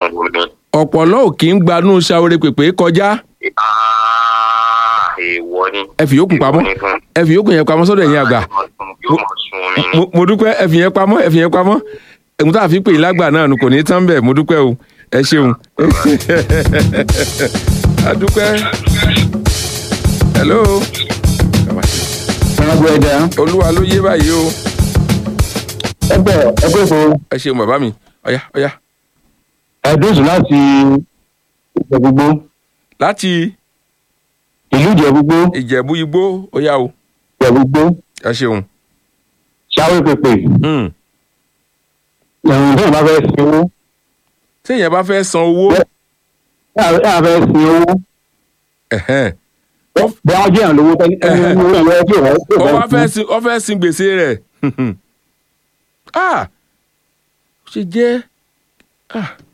bomi. ọ̀pọ̀lọ́ ò kì í gbanú ṣàwórè pèpè kọjá Ah, èèwọ̀ ni. ẹ fi yókùn pamọ́ Èèwọ̀ ni fún- ẹ fi yókùn yẹn pamọ́ sọ́dọ̀ ẹ̀yin àgbà yóò mọ̀ sun omi ni. mo mo dúpẹ́ ẹ fi yẹn pamọ́ ẹ fi yẹn pamọ́ ẹ̀hún tá a fi pè yín lágbà náà nù kò ní í tán bẹ́ẹ̀ mo dúpẹ́ o ẹ ṣeun a dúpẹ́ hello Ọ̀gbọ̀n ẹ̀dá olúwa ló yé báyìí o ẹgbẹ́ ẹgbẹ́ ìfowó ẹ ṣeun bàbá mi ọ̀yá ọ̀yá ẹ̀dùnsùn láti ìjẹ̀bùgbó láti ìlú ìjẹ̀bùgbó ìjẹ̀bú igbó ọ̀yá o ìjẹ̀bùgbó ẹ ṣeun ṣáwé pèpè Hmm. ẹ̀rùn tó bá fẹ́ sin owó téèyàn bá fẹ́ san owó ẹ̀ fẹ́ sin owó ẹ̀hẹ́n, bí wọ́n jẹ́ ìrànlọ́wọ́ tẹ́lẹ̀ Ẹ̀hẹ̀. ẹni owó ẹ̀rọ tí ò ó wá fẹ́ fẹ́ sin ó fẹ́ sin gbèsè rẹ̀ ah ó ṣe jẹ́ ah